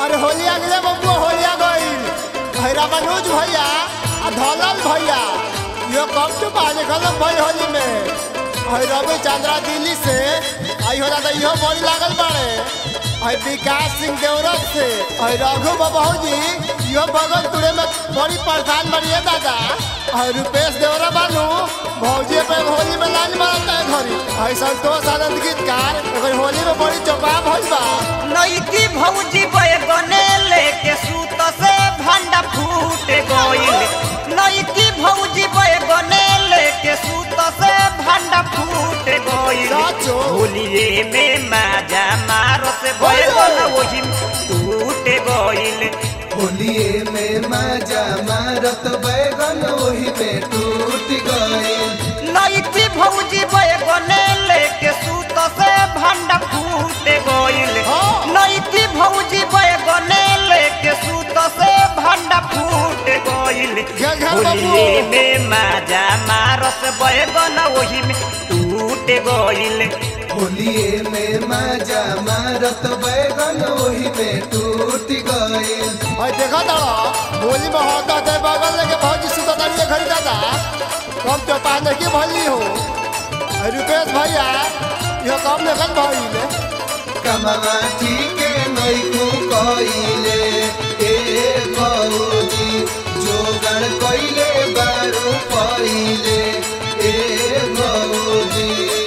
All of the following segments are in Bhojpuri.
अरे होली अगले बबुआ होलिया गईल भैरा मनोज भैया आ धौलल भैया यो कब टू बाजे गलत भाई होली में हई रवि चंद्रा दिल्ली से आई हो दादा इहो बड़ी लागल बाड़े हई विकास सिंह देवरत से हई रघु बबहू जी इहो बगल तुड़े में बड़ी परेशान बड़ी है दादा हई रुपेश देवरा बानू भौजी पे होली में लाज मारता है घरी हई संतोष आनंद गीतकार एकर होली में बड़ी चौपा भइल बा नईकी भौजी बैगने लेके सूत से भंडा फूट गईल नईकी भौजी बैगने लेके सूत से भंडा फूट गईल साचो। होलिये में माजा मारो से बैगन वही टूट गईल होलिए में मजा मारत बैगन वही में टूट गए नईकी भौजी बैगने लेके सूत से भंडा फूट गईल हाँ। नईकी भौजी बैगने लेके सूत से भंडा फूट गईल घे घे होलिये बबुआ। में माजा मारस बैगन वही में टूट गईल होलिए में मजा मारत बैगन वही में टूट गए भाई देखा तारा होली में होता है बगल लेके भौजी सुता तारी घड़ी दादा कम तो पाने की भली हो अरे रुपेश भैया यह कम देखल भइल कमवा ठीक नैकू कइले ए भौजी जोगण कइले बारू पइले ए भौजी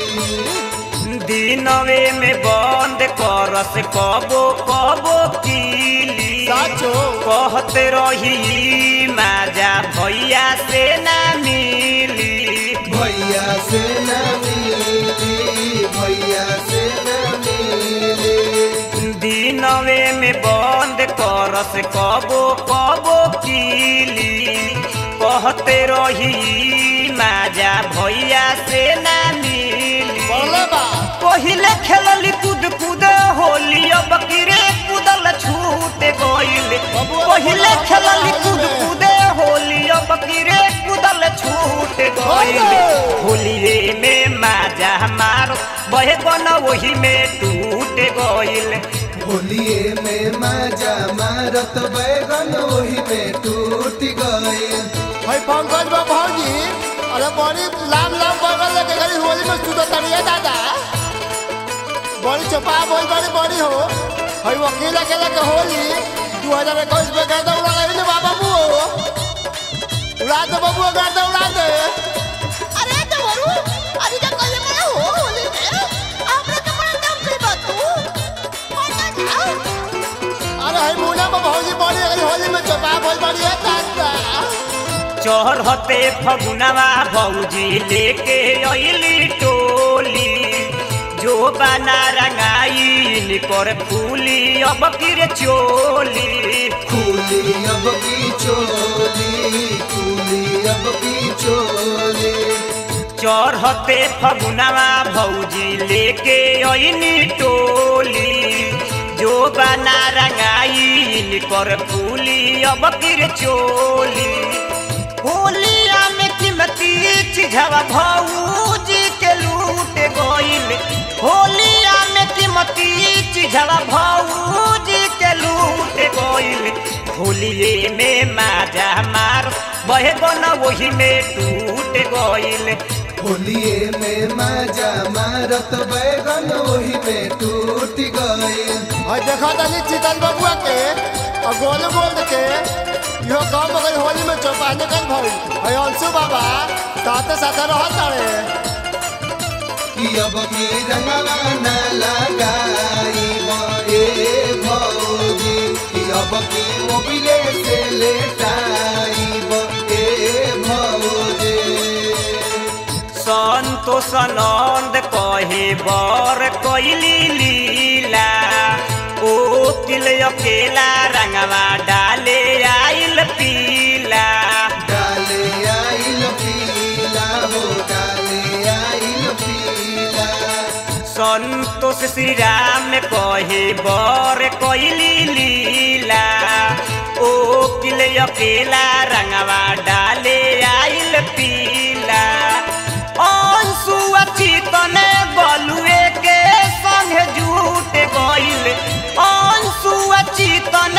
दिनवे में बंद करस कबो कबो कीली साचो। कहते रही माजा भैया से ना मिली भैया से न मिली भैया से न मिली दिनवे में बंद करस कबो कबो कीली कहते रही माजा भैया से ना मिली बोले बा पहिले खेलली कूद कूद होली अब किरे कूदल छूट गईल बबुआ, पहिले बबुआ, खेलली बबुआ, कूद में। कूद होली अब किरे कूदल छूट गईल ओए। होलिये में माजा मारो बहे बन वही में टूट गईल होलिए में मजा मारत बैगन वही में टूट गए भाई पंकज बा भौजी अरे बड़ी लाम लाम बगल लेके घड़ी होली में सुता तारी है दादा बड़ी चौपा बोल बड़ी बड़ी हो भाई वकील अकेले के होली दू हजार इक्कीस में गर्दा उड़ा रही ना बाबा बुओ उड़ा दे बबुआ गर्दा उड़ा दे अरे देवरू अरे क्या कल में हो होली में हमरे के बड़ा नाम से बात तू कौन ना अरे हाय मुना में भौजी बड़ी है होली में चौपा बोल बड़ी है दादा चढ़ते फगुनवा भौजी लेके अइली टोली जो बना रंगाई कर फूली अब किर चोली खूली अब की चोली खूली अब की चोली चढ़ते फगुनवा भौजी लेके अइनी टोली जो बना रंगाई कर फूली अब किर चोली होलिया में कीमती चिझवा भौजी के लूट गईल होलिया में कीमती चिझवा भौजी के लूट गईल होलिये में माजा मार बहे बन वही में टूट गईल होलिए में मजा मारत बैगन वही में टूट गए और देखा तनी चिकन बबुआ के और गोल गोल के यो काम अगर होली में चौपा निकल भई और अंशु बाबा साथे साथे रहत तारे कि अब की रंगवा न लगाई ए भौजी कि अब की मोबिले से लेटाई ए भौजी संतोष नंद कहे बर कैली लीला ओ किल अकेला रंगवा डाले आइल पीला डाले आइल पीला हो डाले आइल पीला संतोष श्री राम कहे बर कैली लीला ओ किल अकेला रंगवा डाले आइल पीला अंशु अचितने बलुए के संग झूठ गईल अंशु अचितन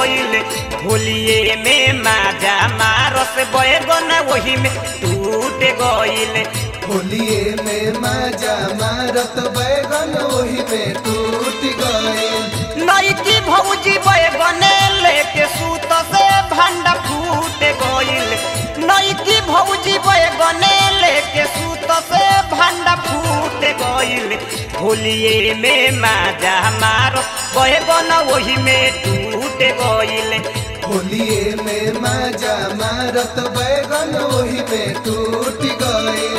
गइल होलिए में माजा मारस बैगन वही में टूट गइल होलिए में मजा मारत बैगन ओही में टूट गइल नईकी भौजी बैगने लेके सूत से भंडा फूट गइल नईकी भौजी बैगने लेके सूत से भंडा फूट गइल होलिए में माजा मारस बैगन वही में टूट गइल होलिए में मजा मारत बैगन ओही में टूट गइल